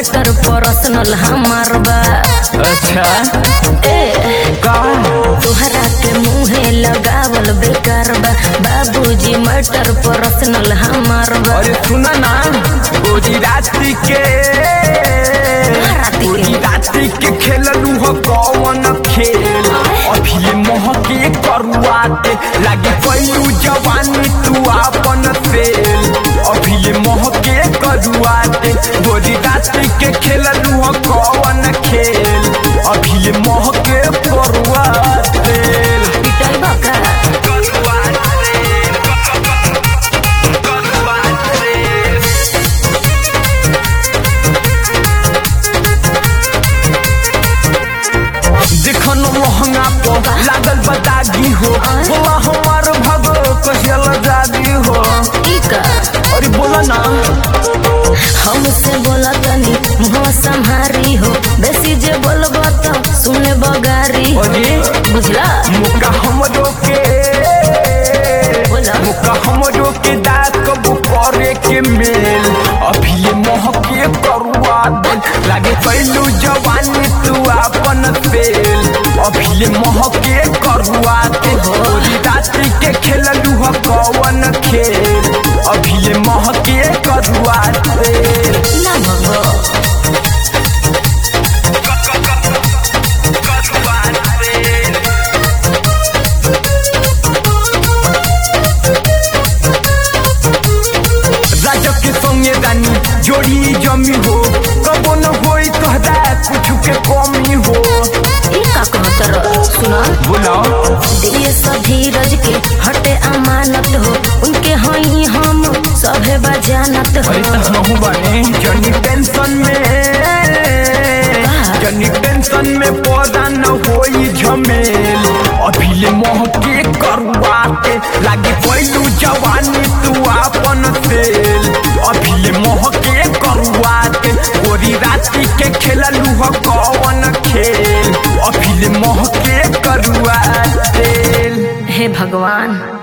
Matter personal हमार बा अच्छा ए का तोहरा के मुहे लगावल बेकार बा बाबूजी मैटर पर्सनल हमार बा अरे सुना ना गोजी रात्रि के रात्रि के? गोजी रात्रि के खेललू हो कौन खेल अभी ये मोह के करुआते लागे पैलू जवानी तू आपन फेल अभी ये मोह के करुआते गोजी रात्रि के खेललू हो कौन खेल अभी ये मोह के करुआते पिटल बा का देखन महंगा पो लागल बतागी हो बोला हमार भगो कहियल जादी हो ई का अरे बोला ना हमसे बोला तनी मुहवा संहारी हो बेसी जे बोलबो तो सुने बगारी हो अरे बुझला मुका हमरो के बोला मुका हमरो के दात कबू करे के मेल अभी ये मोह के करुआ दे लागे कैलू जवानी तू आपन फेल अभी ये मोह के करुआ दे होली रात्रि के खेललू हो कौन खेल अभी ये मोह के करुआ दे ना भगो राजा के संगे रानी जोड़ी जमी हो कबो न होई तोहरा कुछ के कमी हो ई का कहत रह सुना बोलाओ दिए धीरज के हटे अमानत हो उनके हई हम सभे बजानत हो अरे तहु बने जनी टेंशन में जनी टेंशन में पौधा न होई झमेल अभी ले मोह के करुआ के लागे पैलू जवानी तू आपन तेल अभी ले मोह के करुआ के गोरी रात्रि के खेललू हो कौन खेल अभी ले मोह के करुआ तेल हे भगवान